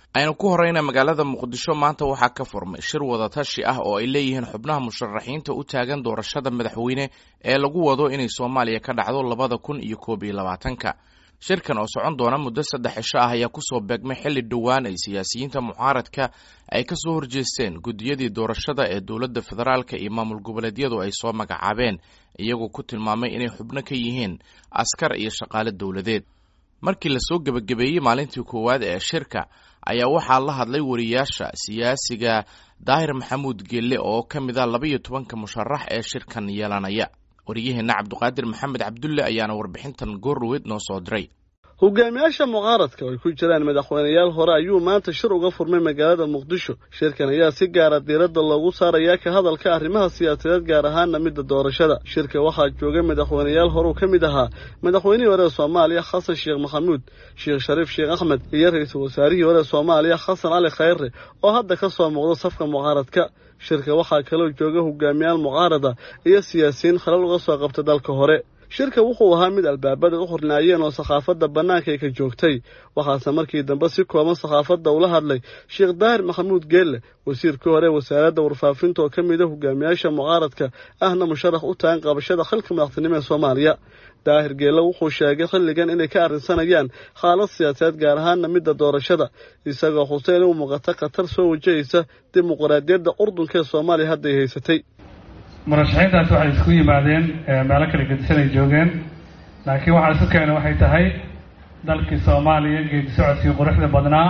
aynu ku horeyna magaalada muqdisho maanta waxaa ka furmay shir wadatashi ah oo ay leeyihiin xubnaha musharaxiinta u taagan doorashada madaxweyne ee lagu wado inay soomaaliya ka dhacdo labada kun iyo koob iyo labaatanka shirkan oo socon doona muddo saddex cisho ah ayaa kusoo beegmay xilli dhowaan ay siyaasiyiinta mucaaradka ay kasoo horjeesteen guddiyadii doorashada ee dowladda federaalka iyo maamul goboleedyadu ay soo magacaabeen iyagoo ku tilmaamay inay xubno ka yihiin askar iyo shaqaale dowladeed markii lasoo gebagabeeyey maalintii koowaad ee shirka ayaa waxaa la hadlay wariyaasha siyaasiga daahir maxamuud gelle oo ka mid ah labaiyo tobanka musharax ee shirkan yeelanaya wariyaheenna cabduqaadir maxamed cabdulle ayaana warbixintan goorweyd noo soo diray hogaamiyaasha mucaaradka oo ay ku jiraan madaxweyneyaal hore ayuu maanta shir uga furmay magaalada muqdisho shirkan ayaa si gaara diiradda loogu saarayaa ka hadalka arrimaha siyaasadeed gaar ahaana midda doorashada shirka waxaa joogay madaxweyneyaal horeu ka mid ahaa madaxweynihii hore ee soomaaliya xasan sheekh maxamuud sheekh shariif sheekh axmed iyo ra-iisul wasaarihii hore ee soomaaliya xasan cali khayre oo hadda ka soo muuqda safka mucaaradka shirka waxaa kaloo jooga hogaamiyaal mucaarada iyo siyaasiyiin khalal uga soo qabta dalka hore shirka wuxuu ahaa mid albaabada u xornaayeen oo sakhaafadda bannaanka ay ka joogtay waxaase markii dambe si kooban sakhaafadda ula hadlay sheekh daahir maxamuud geelle wasiirkii hore wasaaradda warfaafinta oo ka mid a hogaamiyaasha mucaaradka ahna musharax u tagan qabashada xilka madaxtinimo ee soomaaliya daahir geelle wuxuu sheegay xilligan inay ka arrinsanayaan xaalad siyaasadeed gaar ahaana midda doorashada isagoo xuseen u muuqata khatar soo wajahaysa dimuqraadiyadda urdunka ee soomaaliya hadday haysatay murashaxiintaasi waxay isku yimaadeen meelo kala gedisan ay joogeen laakiin waxaa isu keena waxay tahay dalkii soomaaliya geedi socodkii quruxda badnaa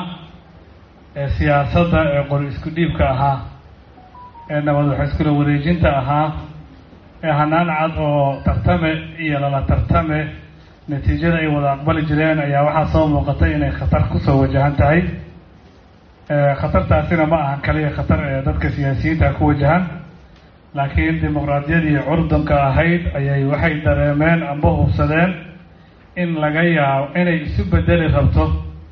ee siyaasadda ee qori isku dhiibka ahaa ee nabad wax iskula wareejinta ahaa ee hanaan cad oo tartame iyo lala tartame natiijada ay wada aqbali jireen ayaa waxaa soo muuqatay inay khatar kusoo wajahan tahay khatartaasina ma ahan kaliya khatar ee dadka siyaasiyiinta ku wajahan laakiin dimuqraadiyadii curdunka ahayd ayay waxay dareemeen amba hubsadeen in laga yaabo inay isu bedeli rabto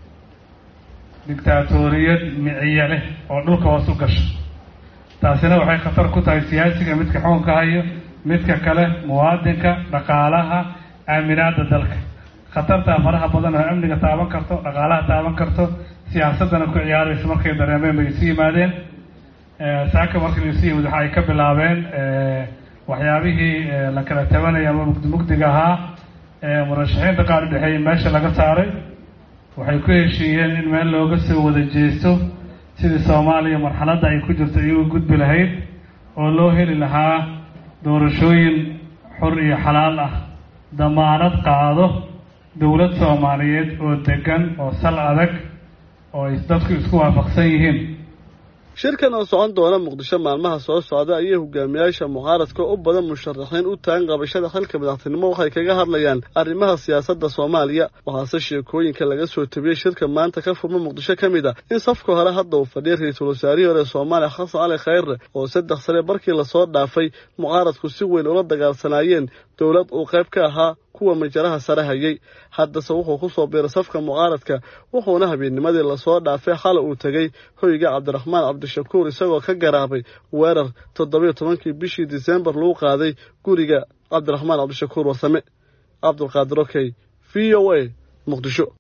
dictaatoriyad miciye leh oo dhulka hoos u gasho taasina waxay khatar ku tahay siyaasiga midka xukunka hayo midka kale muwaadinka dhaqaalaha aaminaada dalka khatartaa faraha badan oo amniga taaban karto dhaqaalaha taaban karto siyaasaddana ku ciyaaraysa markay dareemeen bay isu yimaadeen saaka markii laisu yimid waxa ay ka bilaabeen waxyaabihii la kala tabanaya ama mugdi mugdiga ahaa murashaxiinta qaar u dhexeeyay meesha laga saaray waxay ku heshiiyeen in meel looga soo wada jeesto sidii soomaaliya marxaladda ay ku jirto iyagu gudbi lahayd oo loo heli lahaa doorashooyin xur iyo xalaal ah damaanad qaado dowlad soomaaliyeed oo degan oo sal adag oo ay dadku isku waafaqsan yihiin shirkan oo socon doona muqdisho maalmaha soo socda ayay hogaamiyaasha mucaaradka u badan musharaxiin u tagan qabashada xilka madaxtinimo waxay kaga hadlayaan arrimaha siyaasadda soomaaliya waxaase sheekooyinka laga soo tabiyey shirka maanta ka furma muqdisho ka mid ah in safka hore hadda uu fadhiyay ra-iisul wasaarihii hore soomaaliya xasan cali khayre oo saddex sane markii lasoo dhaafay mucaaradku si weyn ula dagaalsanaayeen dowlad uu qayb ka ahaa kuwa majaraha sare hayay haddase wuxuu ku soo biiray safka mucaaradka wuxuuna habeennimadii lasoo dhaafay xala uu tegey hoyga cabdiraxmaan cabdishakuur isagoo ka garaabay weerar toddobiyo tobankii bishii disembar lagu qaaday guriga cabdiraxmaan cabdishakuur warsame cabdulqaadir okey v o a muqdisho